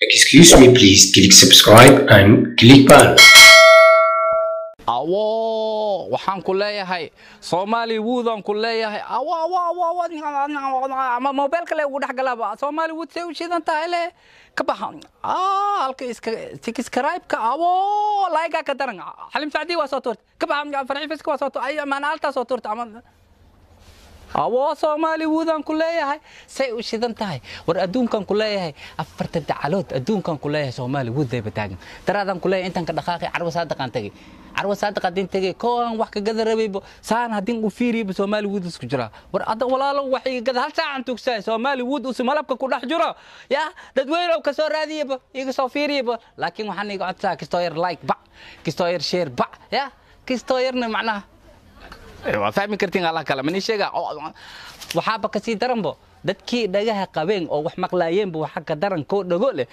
Excuse me please, click subscribe and click bell. awo waxaan ku leeyahay soomaali woodaan ku leeyahay awo awo awo awo ama mobile kale ugu dhex galaba soomaali wood say u shidan tahay le ka baxa ah halka iska subscribe-ka awo like ka daran xalim sacdi waa soo tuurta ka baxa farxiifiska waa soo tuurta ay maana altaa soo tuurta ama awo soomaali woodaan ku leeyahay say u shidan tahay war adduunkan ku leeyahay afarta dacalood adduunkan ku leeyahay soomaali wood dayba taagan daraadaan ku leeyahay intaan ka dhaqaaqay carwa saadaqaan tegey carwa saadaqa hadin tegey kooan wax ka gada rabayba saan hadin u fiiriyaba soomaali wood isku jira war ada walaalo wax iga gada hal saacan tugsaay soomaali wood usi malabka ku dhex jiro ya dadweynow ka soo raadiyaba iga soo fiiriyaba laakiin waxaan iga codsaa kistoo yar like bac kistoo yar share bac ya kistoo yarna macnaha waa fahmi kartiin allah kale mani sheega waxaaba kasii daranbo dadkii dhagaha qabeen oo wax maqlaayeenba waxa ka daran koo dhago leh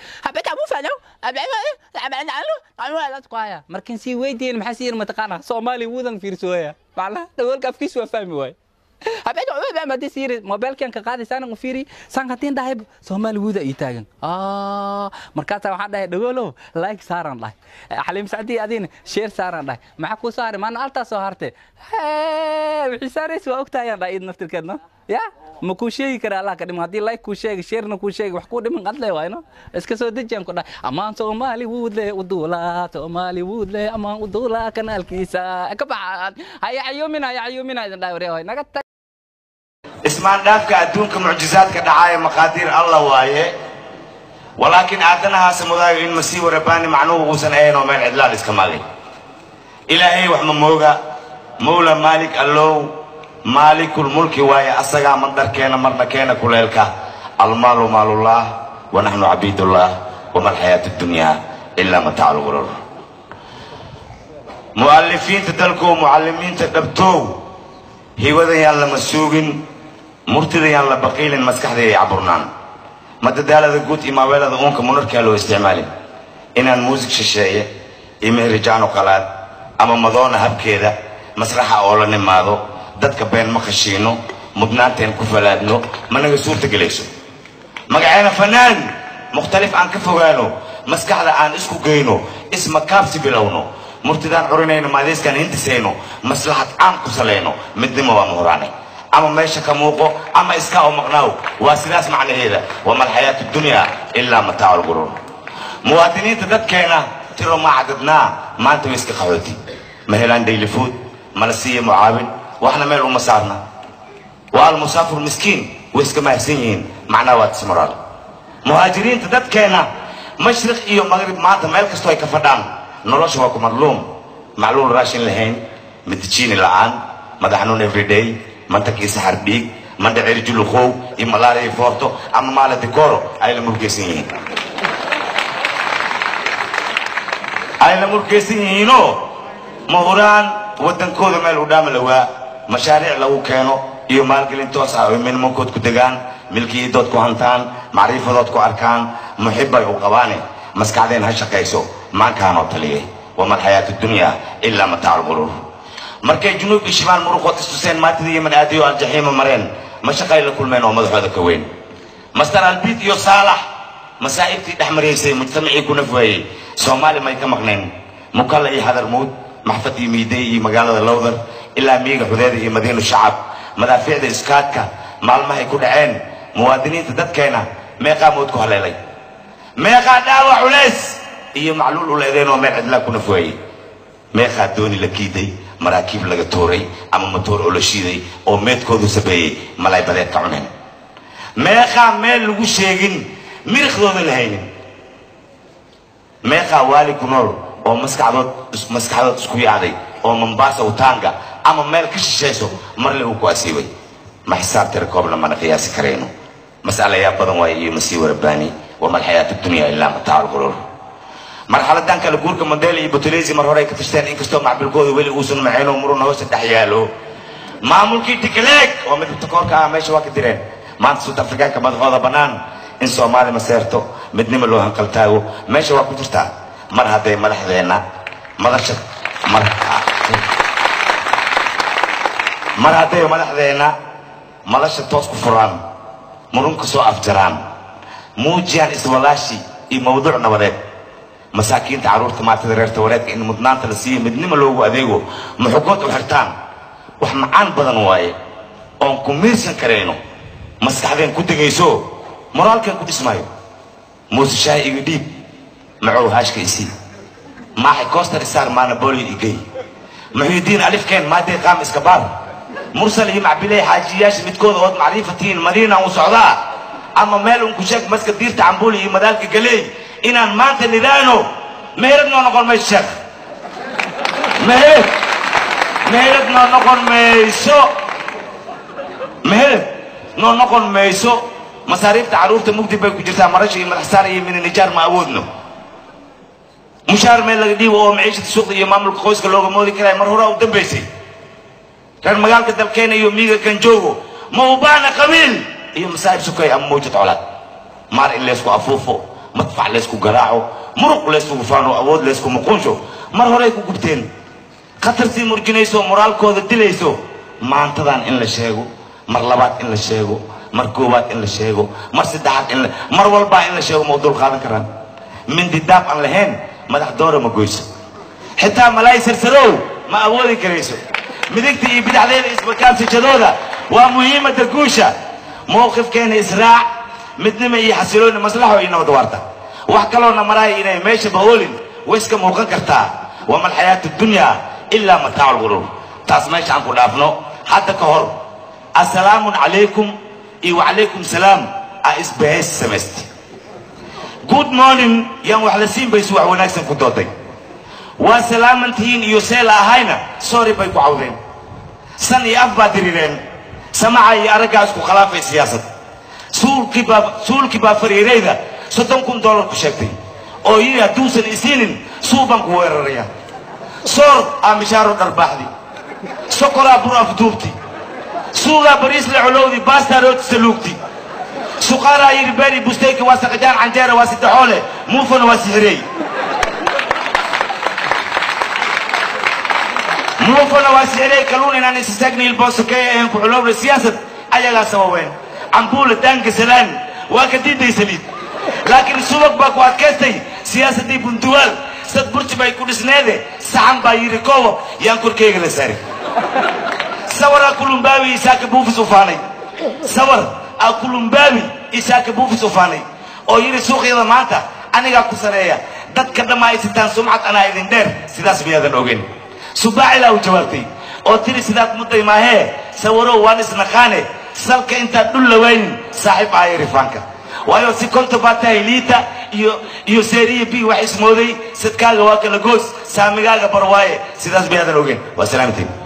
haya markin sii weydiin maxaa sii yir mataqaana soomaali wudan fiirsooya macnaha dhagoolka afkiisu waa fahmi waaye hadii sii yiri mobilkan ka qaadi saanan u fiiri saan hadin dhahay soomaali wuda ii taagan markaasaa waxaan dhahay dhagoolow like saaran dhahay xaliim sacdii adiina sheer saaran dhahay maxaa kuu soo haray maana altaa soo harte wixii saaraysa waa ogtaayaan dhahay id naftirkeedna ya ma kuu sheegi kara allah ka dhimo haddii like kuu sheegi sheerna kuu sheegi wax kuu dhiman qadle waayno iska soo dejiyaan ku dhahay amaan soomaali wuudle uduula soomaali wuudle amaan uduula kanaalkiisa ka baxa haya cayuumina haya cayuumina idin dhahay waryaa naga tag ismaan dhaafka adduunka mucjizaadka dhacaaya maqaadiir alla waaye walaakiin aadanahaase mudaayo in masiiwa rabbaani macnuhu uusan ahayn oo meel cidlaal iska maagay ilaahay wax ma mooga mawla maalik allow maalikul mulki waaye asagaa mandarkeena marna keena kuleelka almaalu maalullah wa naxnu cabiidullah wama alxayaatu dunyaa ilaa mataacu lgurur mu'alifiinta dalkow mucallimiinta dhabtow hiwadayaan lama suugin murtidayaan la baqiilin maskaxda ay caburnaan madadaalada guud iyo maaweelada uunka munarkaa loo isticmaalin inaan muusig shisheeye iyo mehrijaano qalaad ama madoona habkeeda masraxa oo la nimaado dadka been ma khashiino mudnaanteen ku falaadno managa suurta gelayso magaceena fanaan mukhtalif aan ka fogaano maskaxda aan isku geyno ismakaabsi bilowno murtidaan curinayno maadayskaan hintisayno maslaxad caan ku salayno midnimo waa muhuraanay ama meesha ka muuqo ama iskaa oo maqnaaw waa sidaas macnaheeda wama alxayaatu dunyaa ilaa mataacu lguruur muwaadiniinta dadkeena tiro ma cadadnaa maanta way iska qaxooti ma helaan daily food mala siiya mucaawin waxna meel uma saarna waa almusaafir miskiin way iska mahadsan yihiin macnaha waa tismoraal muhaajiriinta dadkeena mashriq iyo magrib maanta meel kastoo ay ka fadhaan nolosha waa ku madluum macluul raashin lahayn madajiini la'aan madaxnuun everyday mantakiisa xardhiig mandhacir juluqow iyo malaariya foorto ama maala dikoro ay la murgeysan yihiin ay la murgeysan yihiinoo mahuraan waddankooda meel u dhaama lawaa mashaariic lagu keeno iyo maalgelin toos ah oo minimankood ku degaan milkiyadood ku hantaan macriifadood ku arkaan muxibbay u qabaane maskaxdeen ha shaqayso maankaanoo taliyay wama alxayaatu dunyaa ilaa mataacu lquruur markay junuub iyo shimaal muruqood istuseen maantida yeman aadiyo aljaxiima mareen ma shaqay la kulmeen oo madaxooda ka weyn mastar albiid iyo saalax masaa'ibtii dhex maraysay mujtamacii ku nafwaayey soomaali may ka maqnayn mukalla iyo hadarmuud maxfad iyo miidey iyo magaalada lowdar ilaa miiga xudeeda iyo madiinu shacab madaafiicda iskaadka maalmahay ku dhaceen muwaadiniinta dadkeena meeqaa mood ku haleelay meeqaa dhaawac culays iyo macluul u leedeen oo meel cidlaa ku nafwaayey meeqaa dooni la kiiday maraakiib laga tooray ama matoor oo la shiiday oo meedkoodu sabeeyey malay badeed ka cuneen meeqaa meel lagu sheegin miriqdooda la haynin meeqaa waali ku nool oo maskaxdood maskaxdood isku yaacday oo mambaasa utaanga ama meel ka shishayso marle uu ku asiibay ma xisaab tira koobna mana qiyaasi karayno mas'alayaa badan waaye iyo masiiwa rabbaani wama alxayaatu dunya ilaa mataacu lquruur marxaladan kale guurka mandela iyo butuleysi mar hore ay ka tashteen inkastoo macbilkooda weli uusan macayn oo muruna hoosta dhex yaalo maamulkii tikleeg oo midabta koorka ah meesha waa ka direen maanta suud afrikaanka madaxooda bannaan in soomaali maseerto midnimo loo hanqaltaago meesha waa ku jirtaa mar hadday madaxdeenna madasha mar mar hadday madaxdeenna madasha toos ku furaan murunka soo afjaraan muujiyaan iswalaashi iyo mawduuc nabadeed masaakiinta carruurta maartada reerta wareedka in mudnaanta la siiyo midnimo loogu adeego muxugood u xirtaan wax macaan badan waaye oon ku miirsan karayno maskaxdeen ku degayso moraalkeen ku dhismaayo muuse shaahi iga dhiib macow haashka isii maaxay koostar isaar maana boolio igey muxyidiin alifkeen maadee qaam iska baar mursal iyo macbiley xaajiyayaasha midkooda ood macrifatiin madiinaan u socdaa ama meel un ku sheeg maska diirta cambuuli iyo madaalka galeey inaan maanta nidaano meherad noo noqon mayso sheekh meherad meherad noo noqon mayso meherad noo noqon mayso masaariifta carruurta mugdi bay ku jirtaa marasha iyo madaxsaar iyo mininijaar ma awoodno mushaar meel laga dhiibo oo maciishada suuqda iyo maamulka qoyska looga moodi karaya mar horaa u dambaysay reer magaalka dalkeena iyo miiga ganjoogo ma u baana qabiil iyo masaa'ib sukay ama mawjad colaad maar in laysku afuufo madfac laysku garaaco muruq layskugu faano awood laysku muquunsho mar horey ku gubteen khatartii murjinayso moraalkooda dilayso maantadan in la sheego mar labaad in la sheego mar koowaad in la sheego mar saddexaad in la mar walbaa in la sheego ma u dul qaadan karaan mindi daab aan lahayn madax doora ma goyso xitaa malaay sarsarow ma awoodi karayso midigta iyo bidixdeeda isbakaansashadooda waa muhiimada guusha mowqifkeena israac midnimo iyo xasilooni maslaxo iyo nabad waarta wax kaloona maraaya inay meesha bahoolin way iska muuqan kartaa wama alxayaatu dunyaa ilaa mataacu lguruur taas meesha aan ku dhaafno hadda ka hor assalaamun calaykum iyo wacalaykum salaam aa isbahays samaystay good morning yaan wax la siin baysu wax wanaagsan ku dooday waa salaamantihiin iyo seela ahayna sorry bay ku cawdeen san iyo af baa dirireen samaca iyo araggaa isku khilaafay siyaasad suulkii baa suulkii baa fariirayda soddon kun dollar ku sheegtay oo yidhi hadduusan isiinin suul baan ku weeraraya soor aa mishaaro dharbaaxdi sokoraa bur afduubti suugaa bariisle colowdi baastaa rootisa luugti suqaaraa yidhi beeri busteyka waa saqajaan canjeera waa saddexoole muufana waa sixirey muufana waa sixirey kaluun inaan isisaagniil boosokey ahayn ku culowna siyaasad ayagaa sababeen cambuula daanka salaan waa ka diiday saliid laakiin subag baa ku adkaystay siyaasaddii bunduwaal sad burji bay ku dhisneede saxan baa yidhi koobo yaan korkeyga la saari sawaraa kulumbaabi isaaka buufis u faanay sawar aa kulumbaabi isaaka buufis u faanay oo yidhi suuqyada maanta anigaa ku sareeya dadka dhamma ay sitaan sumcad anaa idin dheer sidaas miyaadan ogen subaacilaa u jawaabtay oo tiri sidaad mudday maahee sawarow waan isnaqaane salka intaad dhul lawaynin saaxiib aaya rifaanka waayo si konta baa tahay liita iyo iyo seeriya b wax ismooday sadkaaga waa kala goos saamigaaga barwaaye sidaas miyaadan ogen waa salaamatiin